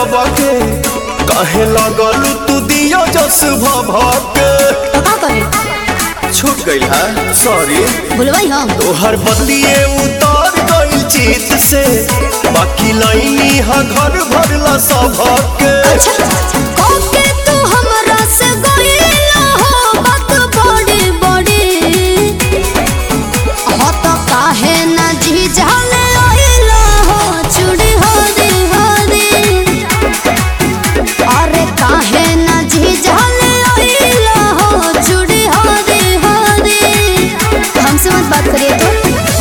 सबके काहे लगल तू दियो जस भभके तो का करे छूट गइल है सॉरी भूलवाई हम तोहर बदलिए उतार गइल चित से बाकी लाइनी हा घर भरला सबके अच्छा कोके तू हमरा से गइला हो बात बड़ी बड़ी हो तो काहे ना जी जाले आइला हो चूड़ी हरी हरी अरे काहे ना जी जाले आइला हो चूड़ी हरी हरी हमसे मत बात करिए तो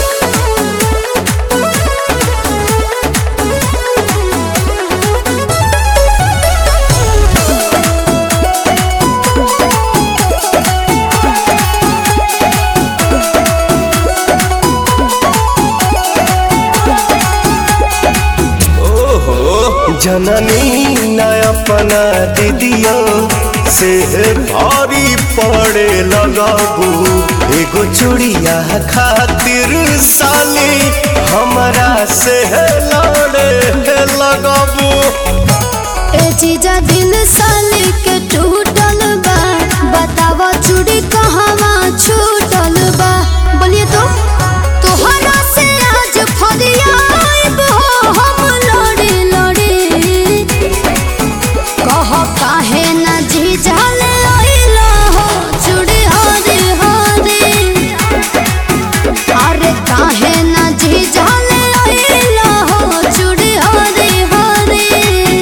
ओहो जननी न अपना दीदियों से भारी पड़े लगाबू एगो चूड़िया खातिर साली हमरा से लड़े लगाबू ए चीजा दिल साली के टूटल बा बतावा चूड़ी कहवा छूटल बा बोलिए तो तोहरा से आज फरियाब हो हम लड़ी लड़ी कह काहे ना जी जाले आइला हो चूड़ी हरी हरी अरे काहे ना जी जाले आइला हो चूड़ी हरी हरी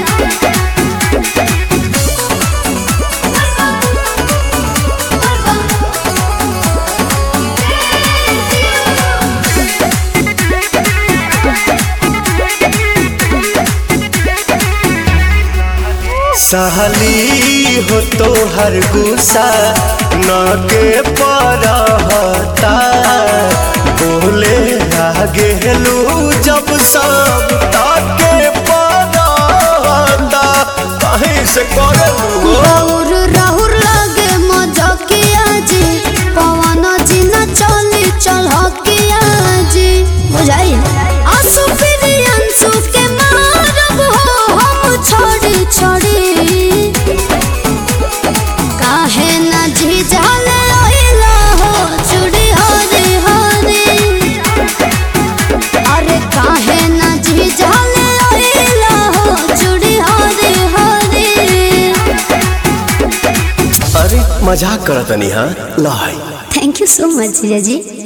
सहली हो तो हर गुस्सा न के परहता बोले आगे लू जब सब ताके परहता कहीं से करलू राहुर राहुर लागे मजकिया जी पवन जी न चली चलकिया जी बुझाई आंसू फिर आंसू के मारब हो हम छोड़ी छोड़ी काहे न जी जाले आइला हो चूड़ी हरी हरी अरे काहे न जी जाले आइला हो चूड़ी हरी हरी अरे मजाक करतनी हाँ लाई थैंक यू सो मच जीजा जी